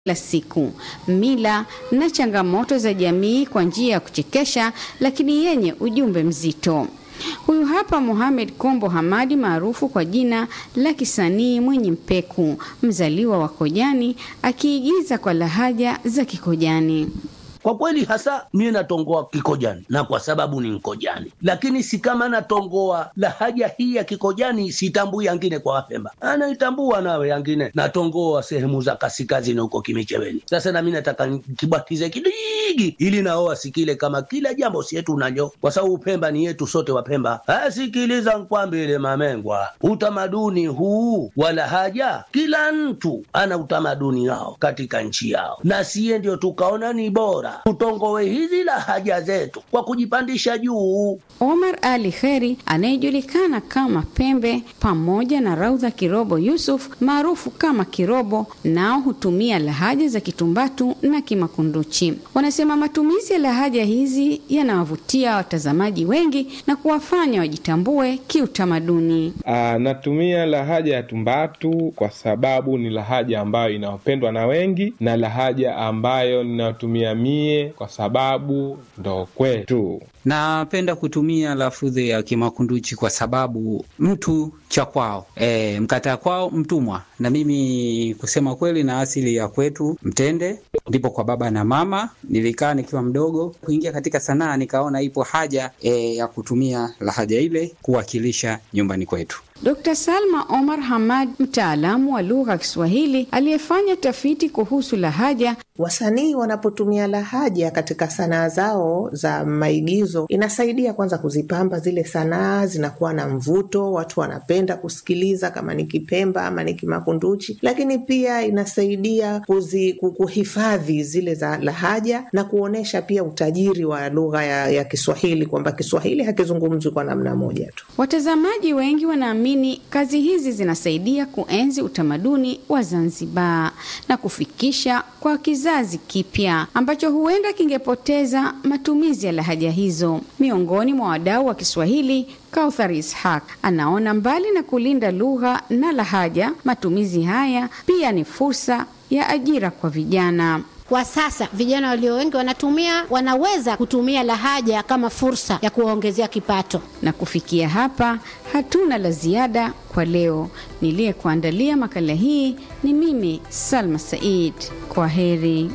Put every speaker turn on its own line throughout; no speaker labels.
la siku, mila na changamoto za jamii kwa njia ya kuchekesha lakini yenye ujumbe mzito. Huyu hapa Mohamed Kombo Hamadi maarufu kwa jina la kisanii Mwenye Mpeku, mzaliwa wa Kojani, akiigiza kwa lahaja za Kikojani.
Kwa kweli hasa mie natongoa Kikojani na kwa sababu ni Nkojani, lakini si kama natongoa lahaja hii ya Kikojani sitambui yangine kwa Wapemba, anaitambua nawe yangine natongoa sehemu za kasikazini huko Kimicheweni. Sasa nami nataka kibatize kidigi ili nao wasikile kama kila jambo si yetu nanyo, kwa sababu Pemba ni yetu sote Wapemba. Asikiliza nkwambile mamengwa, utamaduni huu wa lahaja, kila mtu ana utamaduni wao katika nchi yao, na siye ndio tukaona ni bora tutongowe hizi lahaja zetu kwa kujipandisha juu.
Omar Ali Kheri anayejulikana kama Pembe pamoja na Raudha Kirobo Yusuf maarufu kama Kirobo, nao hutumia lahaja za Kitumbatu na Kimakunduchi. Wanasema matumizi ya lahaja hizi yanawavutia watazamaji wengi na kuwafanya wajitambue kiutamaduni.
Aa, natumia lahaja ya Tumbatu kwa sababu ni lahaja ambayo inayopendwa na wengi na lahaja ambayo ninayotumia mie kwa sababu ndo kwetu.
Napenda kutumia lafudhi ya Kimakunduchi kwa sababu mtu cha kwao, e, mkataa kwao mtumwa. Na mimi kusema kweli, na asili ya kwetu Mtende, ndipo kwa baba na mama. Nilikaa nikiwa mdogo kuingia katika sanaa, nikaona ipo haja e, ya kutumia lahaja ile kuwakilisha nyumbani kwetu.
Dr. Salma Omar Hamad, mtaalamu wa lugha ya Kiswahili aliyefanya tafiti kuhusu lahaja.
Wasanii wanapotumia lahaja katika sanaa zao za maigizo, inasaidia kwanza kuzipamba zile sanaa, zinakuwa na mvuto, watu wanapenda kusikiliza, kama ni Kipemba ama ni Kimakunduchi, lakini pia inasaidia kuzi, kuhifadhi zile za lahaja na kuonyesha pia utajiri wa lugha ya, ya Kiswahili kwamba Kiswahili hakizungumzwi kwa namna moja tu.
Watazamaji wengi wanaamini kazi hizi zinasaidia kuenzi utamaduni wa Zanzibar na kufikisha kwa kizazi kipya ambacho huenda kingepoteza matumizi ya lahaja hizo. Miongoni mwa wadau wa Kiswahili, Kauthar Ishaq anaona mbali na kulinda lugha na lahaja, matumizi haya pia ni fursa ya ajira kwa vijana.
Kwa sasa vijana walio wengi wanatumia wanaweza kutumia lahaja kama fursa ya kuwaongezea kipato.
Na kufikia hapa, hatuna la ziada kwa leo. Niliyekuandalia makala hii ni mimi Salma Said. Kwa heri.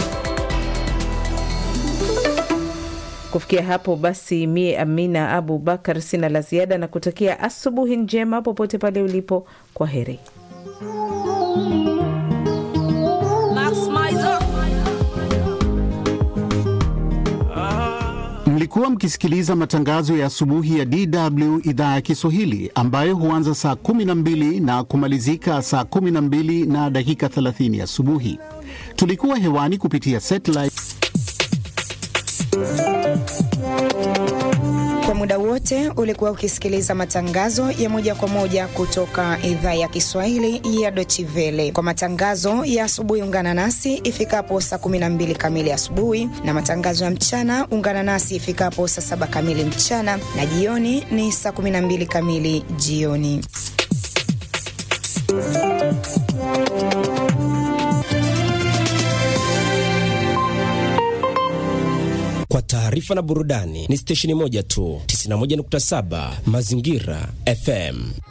Kufikia hapo basi, mie Amina Abu Bakar sina la ziada na kutakia asubuhi njema popote pale ulipo. Kwa heri.
Mlikuwa mkisikiliza matangazo ya asubuhi ya DW idhaa ya Kiswahili ambayo huanza saa 12 na kumalizika saa 12 na dakika 30 asubuhi. Tulikuwa hewani kupitia satellite.
Kwa muda wote ulikuwa ukisikiliza matangazo ya moja kwa moja kutoka idhaa ya Kiswahili ya Deutsche Welle. Kwa matangazo ya asubuhi, ungana nasi ifikapo saa 12 kamili asubuhi, na matangazo ya mchana ungana nasi ifikapo saa saba kamili mchana, na jioni ni saa 12 kamili jioni.
Kwa taarifa na burudani ni stesheni moja tu, 91.7 Mazingira FM.